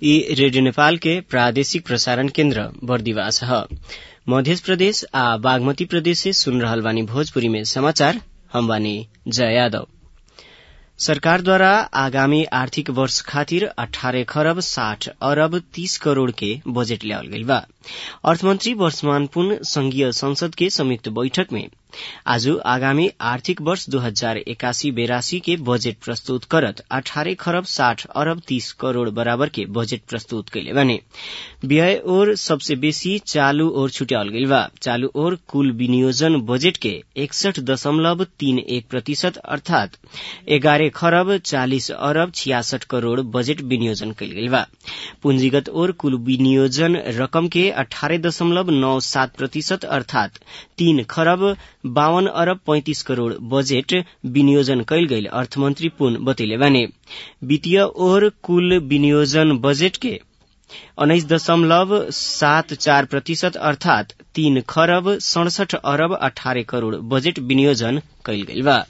ई रेडियो नेपाल के प्रादेशिक प्रसारण केन्द्र बर्दिवास ह मध्य प्रदेश आ बागमती प्रदेश से सुन रहल बानी भोजपुरी में समाचार हम बानी जय यादव सरकारद्वारा आगामी आर्थिक वर्ष खातिर अठारह खरब साठ अरब तीस करोड़ के बजेट ल्यावल गइल बा अर्थमन्त्री वर्षमान पुन संघीय संसद के संयुक्त बैठक में आज आगामी आर्थिक वर्ष दो हजार एकासी बेरासी के बजेट प्रस्तुत करत अठारह खरब साठ अरब तीस करोड़ बराबर के बजेट प्रस्तुत कैले बने व्यय ओर सबसे बेसी चालू ओर छुट्यावल गइल बा चालू ओर कुल विनियोजन बजेट के एकसठ दशमलव तीन एक प्रतिशत अर्थात एघारह खरब चालिस अरब छियासठ करोड़ बजेट विनियोजन कैल गइल बा पूंजीगत ओर कुल विनियोजन रकम के अठारह दशमलव नौ सात प्रतिशत अर्थात तीन खरब बावन अरब पैंतिस करोड़ बजेट विनियोजन कैल गइल अर्थमन्त्री पुन बतैले बाने वित्तीय ओर कुल विनियोजन बजेट के उन्नाइस दशमलव सात चार प्रतिशत अर्थात तीन खरब सड़सठ अरब अठारह करोड़ बजेट विनियोजन कैल गइल बा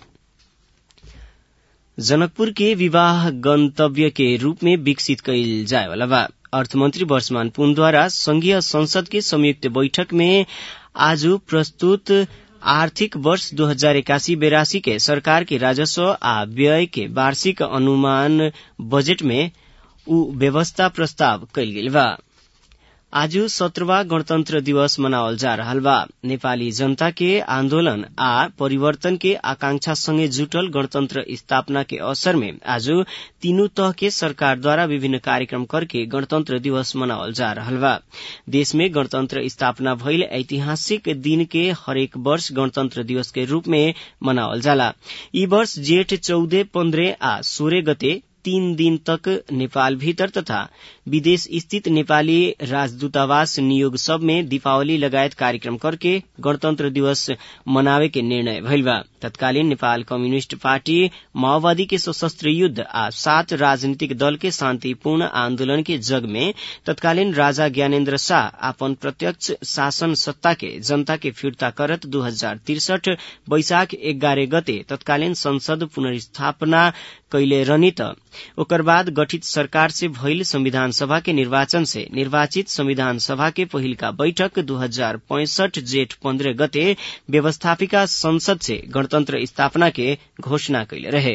जनकपुर के विवाह गंतव्य के रूप में विकसित कैल जाए वाला बा अर्थमन्त्री वर्षमान पुनद्वारा संघीय संसद के संयुक्त बैठक में आज प्रस्तुत आर्थिक वर्ष दो हजार इक्यासी बेरासी के सरकार के राजस्व आ व्यय के वार्षिक अनुमान बजेट में उ व्यवस्था प्रस्ताव कैल गेल बा आज सत्रवा गणतन्त्र दिवस मनावल जा रहल बा नेपाली जनता के आन्दोलन आ परिवर्तन के आकांक्षा संगे जुटल गणतन्त्र स्थापना के अवसर में आज तीनू तह के सरकारद्वारा विभिन्न कार्यक्रम करके गणतन्त्र दिवस मनावल जा रहल बा देश में गणतन्त्र स्थापना भइल ऐतिहासिक दिन के हरेक वर्ष गणतन्त्र दिवस के रूप में मनावल जाला ई वर्ष जेठ चौध पन्ध्र आ सोह्र गते तीन दिन तक नेपाल भीतर तथा विदेश स्थित नेपाली राजदूतावास नियोग सब में दीपावली लगायत कार्यक्रम करके गणतन्त्र दिवस मनावे के निर्णय भइल बा तत्कालीन नेपाल कम्युनिष्ट पार्टी माओवादी के सशस्त्र युद्ध आ सात राजनीतिक दल के शान्तिपूर्ण आन्दोलन के जग में तत्कालीन राजा ज्ञानेन्द्र शाह अपन प्रत्यक्ष शासन सत्ता के जनता के फिर्ता करत दू हजार तिरसठ वैशाख एघार गते तत्कालीन संसद पुनर्स्थापना कैले रहनी त ओकर बाद गठित सरकार से भइल संविधान सभा के निर्वाचन से निर्वाचित संविधान सभा के पहिलका बैठक दू हजार पैंसठ जेठ पन्ध्र गते व्यवस्थापिका संसद से गणतन्त्र स्थापना के घोषणा कैले रहे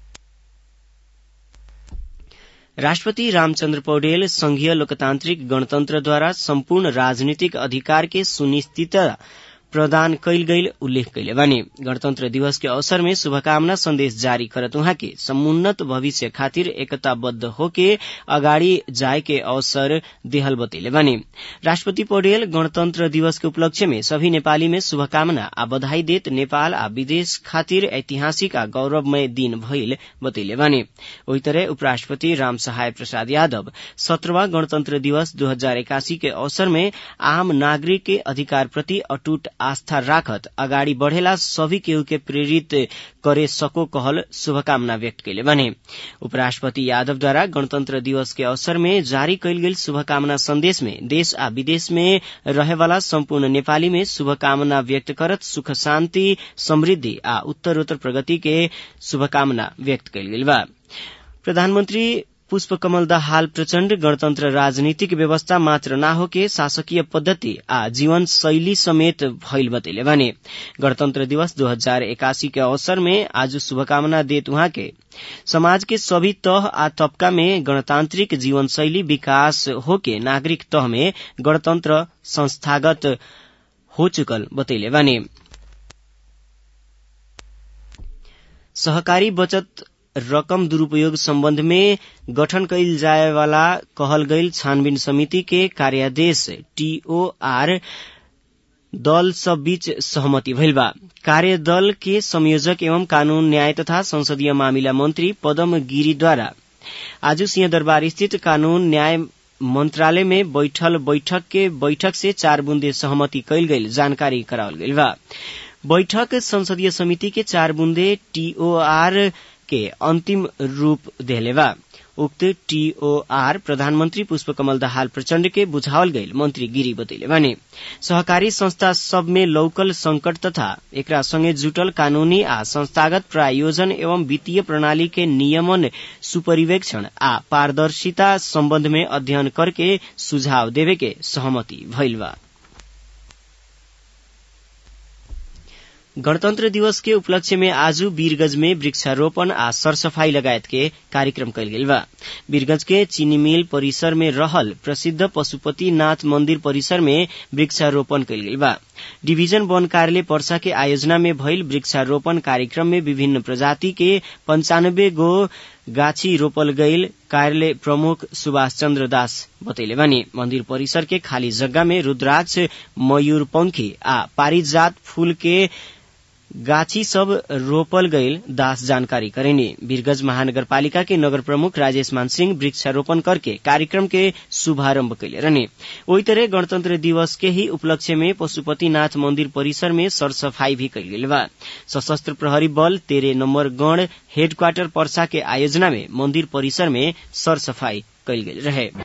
राष्ट्रपति रामचन्द्र पौडेल संघीय लोकतान्त्रिक गणतन्त्रद्वारा सम्पूर्ण राजनीतिक अधिकार के सुनिश्चितता प्रदान कैल गईल उल्लेख कैले बानी गणतन्त्र दिवस के अवसर में शुभकामना संदेश जारी करत उहाँ के समुन्नत भविष्य खातिर एकताबद्ध होके अगाडि जाए के अवसर देहल बतैले बानी राष्ट्रपति पौडेल गणतन्त्र दिवस के उपलक्ष्य में सभी नेपाली में शुभकामना आ बधाई देत नेपाल आ विदेश खातिर ऐतिहासिक आ गौरवमय दिन भइल बतैले बानी ओही तरह उपराष्ट्रपति राम सहाय प्रसाद यादव सत्रहवा गणतन्त्र दिवस दू हजार एकासी के अवसर में आम नागरिक के अधिकार प्रति अटूट आस्था राखत अगाडि बढ़ेला सभी केहू के प्रेरित करे सको कहल शुभकामना व्यक्त कैले बने उपराष्ट्रपति यादवद्वारा गणतन्त्र दिवस के अवसर में जारी कैल गेल शुभकामना संदेश में देश आ विदेश में रहेवाला सम्पूर्ण नेपाली में शुभकामना व्यक्त करत सुख शान्ति समृद्धि आ उत्तरोत्तर प्रगति के शुभकामना व्यक्त कैल गेल बा प्रधानमन्त्री पुष्पकमल दाहाल प्रचण्ड गणतन्त्र राजनीतिक व्यवस्था मात्र न होके शासकीय पद्धति आ जीवन शैली समेत भइल बतैले भने गणतन्त्र दिवस दो हजार एकासी के अवसर में आज शुभकामना देत उहाँ के समाज के सभी तह आ तबका में गणतान्त्रिक जीवन शैली विकास होके नागरिक तह में गणतन्त्र संस्थागत हो चुकल बतैले भने सहकारी बचत रकम दुरूपयोग सम्बन्ध में गठन कैल जाए वाला कहल गईल छानबीन समिति के कार्यादेश टीओआर दल सब बीच सहमति भइल बा कार्यदल के संयोजक एवं कानून न्याय तथा संसदीय मामिला मंत्री पदम गिरीद्वारा आज सिंहदरबार स्थित कानून न्याय मंत्रालय में बैठल बैठक के बैठक से चार बुन्दे सहमति कैल गईल जानकारी करावल गईल बा बैठक संसदीय समिति के चार बुन्दे टीओआर के अंतिम रूप देले बा उक्त टीओआर प्रधानमन्त्री पुष्पकमल दाहाल प्रचण्ड के बुझावल गईल मंत्री गिरी बतैले भने सहकारी संस्था सब में लौकल संकट तथा एकरा संगे जुटल कानूनी आ संस्थागत प्रायोजन एवं वित्तीय प्रणाली के नियमन सुपरिवेक्षण आ पारदर्शिता सम्बन्ध में अध्ययन करके सुझाव देवे के सहमति भइल बा गणतन्त्र दिवस के उपलक्ष्य में आज वीरगंज में वृक्षारोपण आ सरसफाई लगायत के कार्यक्रम कयल गेल बा वीरगंज के चीनी मिल परिसर में रहल प्रसिद्ध पशुपतिनाथ मंदिर परिसर में वृक्षारोपण कयल गेल बा डिवीजन वन कार्यालय पर्सा के आयोजना में भइल वृक्षारोपण कार्यक्रम में विभिन्न प्रजाति के पंचानब्बे गो गाछी रोपल गईल कार्यालय प्रमुख सुभाष चन्द्र दास बतैले बानी मंदिर परिसर के खाली जग्गा में रुद्राक्ष मयूरपंखी आ पारिजात फूल के गाछी सब रोपल गईल दास जानकारी करेनी वीरगंज महानगरपालिका के नगर प्रमुख राजेश मान सिंह वृक्षारोपण करके कार्यक्रम के शुभारंभ कैले रहने वही तरह गणतंत्र दिवस के ही उपलक्ष्य में पशुपतिनाथ मंदिर परिसर में सरसफाई भी कैल गेल बा सशस्त्र प्रहरी बल तेरे नंबर गण हेडक्वार्टर पर्सा के आयोजना में मंदिर परिसर में सरसफाई कैल गेल रहे